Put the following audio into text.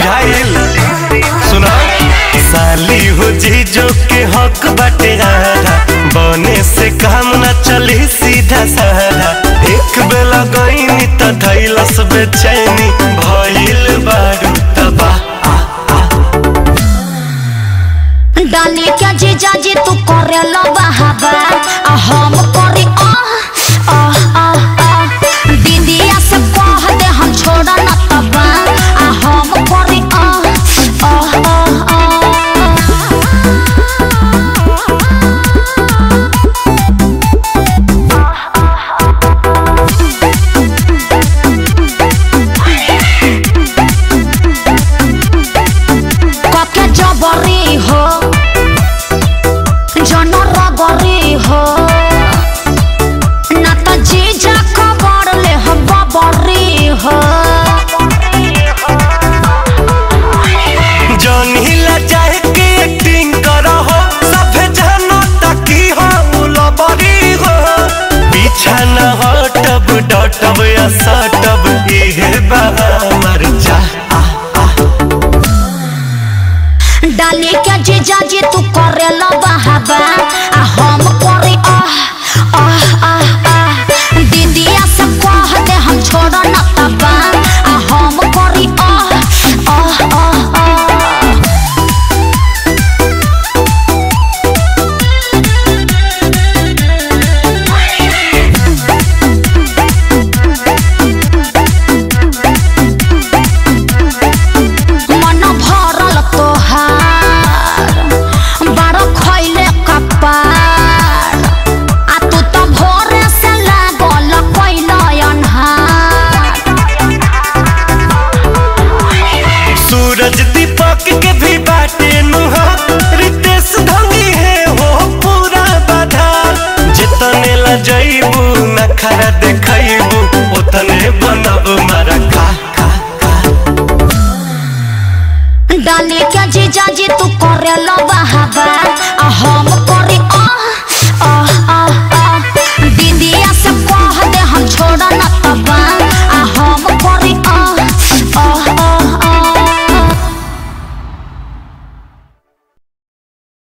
बुझाइल सुना साली हो जी जो के हक बाटे आधा बने से काम न चली सीधा साधा एक बेला गईनी त धैलस बेचैनी भइल बारू तबाह डाली के जीजा जी तू करे लो बहाबा आ हम करे आ आ आ आ दीदिया से कह दे हम छोड़ा न तबा आ हम करे आ आ आ कके जबरी हो जन रगरी हो ना त जीजा खबर ले हम बबरी हो जनीला चाहे के एक्टिंग करहो सभे जानो तकी हो उलबरी हो पीछा न हटब डटब या सटब इहे बा हमर चाह डाली के जीजा जी तू करे लो बहाबा आ हम करे आह आह आह आह दीदिया से कह दे हम छोड़ न तबा आ हम करे आह आह आह आह मन भरल तोहार बारो खैले कपार आ तू तो भोरे से लागल कैल अन्हार सूरज दीपक के भी बाटे नुहा रितेश धंगी है हो पूरा बाधा जितने ला जइबू नखरा देखइबू उतने बनब मारा खा खा खा डाली के जीजा जी तू करे लो बहाबा आ हम करे आह आह